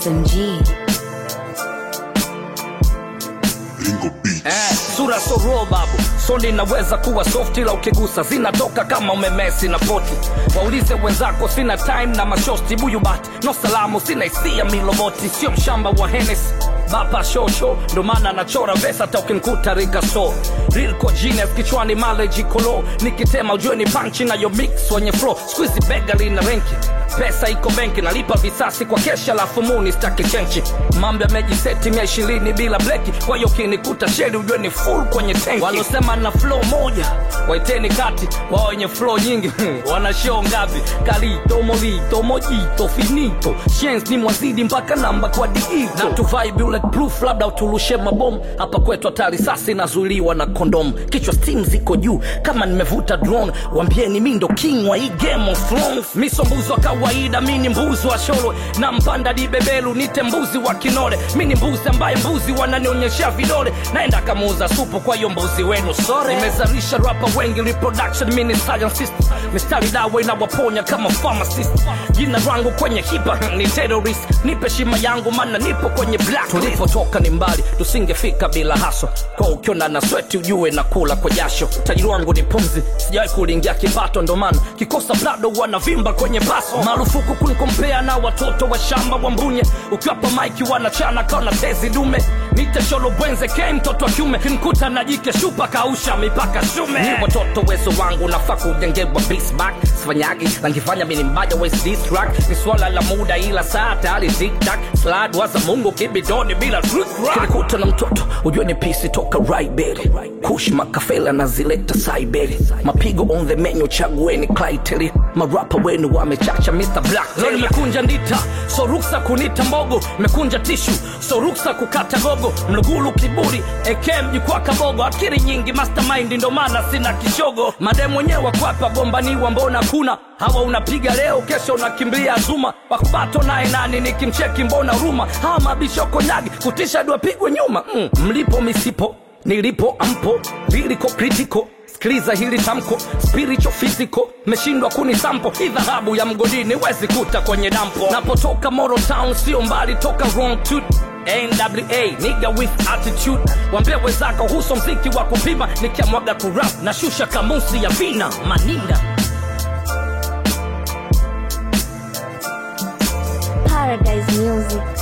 SMG. Ringo Beats. Eh, sura so raw babu soni inaweza kuwa soft ila ukigusa zinatoka kama umemesi na poti waulize wenzako sina time na mashosti buyubati no salamu sina hisia miloboti sio mshamba wa henes bapa shosho ndo maana anachora vesa hata ukinkuta rika so rilko genius kichwani maleji kolo nikitema ujue ni panchi nayo mix wenye flow squeezy bega lina renki pesa iko benki nalipa visasi kwa kesha lafu muni staki chenchi mambo yamejiseti mia ishirini bila bleki kwa hiyo ukinikuta sheri ujue ni full kwenye tenki walosema na flow moja waiteni kati wao wenye flow nyingi wana show ngapi kalito molito mojito finito shens ni mwazidi mpaka namba kwa diito na tuvai bulletproof labda utulushe mabomu hapa kwetu hata risasi inazuiliwa na kondomu kichwa steam ziko juu kama nimevuta drone wambieni mi ndo king wa hii game of thrones miso mbuzi wa kawaida mi ni mbuzi wa sholo na mpanda dibebelu nite mbuzi wa kinole mi ni mbuzi ambaye mbuzi wananionyesha vidole naenda kamuuza supu kwa hiyo mbuzi wenu sore nimezalisha rapa wengi reproduction mi ni scientist mistari dawa inawaponya kama pharmacist jina rangu kwenye hipa ni terrorist nipe shima yangu mana nipo kwenye black tulipotoka ni mbali tusingefika bila haswa kwa ukiona na sweti ujue na kula kwa jasho tajiri wangu ni pumzi sijawahi kulingia kipato ndo maana kikosa blado wanavimba kwenye baso marufuku kunikompea na watoto wa shamba wa mbunye ukiwapa maiki wanachana kaona tezi dume nitesholo bwenze ke mtoto wa kiume kinkuta na jike shupa kausha mipaka shume ni watoto wezo wangu nafaa kujengewa bisbak sifanyagi langifanya mini mbaja west distrack ni swala la muda ila saa tayari tiktak slad waza mungu kibidoni bila kinikuta na mtoto ujue ni pisi toka raiberi kush makafela na zileta saiberi mapigo on the menu chagueni klaiteri marapa wenu wamechacha mr black leo nimekunja ndita so ruksa kunita mbogo mekunja tishu so ruksa kukata gogo mlugulu kiburi ekem jukwa kabogo akiri nyingi mastermind ndo maana sina kishogo mademu wenyewe wakwapa gombaniwa mbona kuna hawa unapiga leo kesho unakimbia zuma wakubato naye nani nikimcheki mbona ruma hawa mabishoko nyagi kutisha duapigwe nyuma mm. mlipo misipo nilipo ampo liliko kritiko sikiliza hili tamko spiritual physical meshindwa kuni sampo hii dhahabu ya mgodini wezi kuta kwenye dampo napotoka moro town sio mbali toka wrong tooth nwa niga with attitude wambia wezako huso mziki wa kupima nikiamwaga kurap na shusha kamusi ya vina maninga Paradise Music.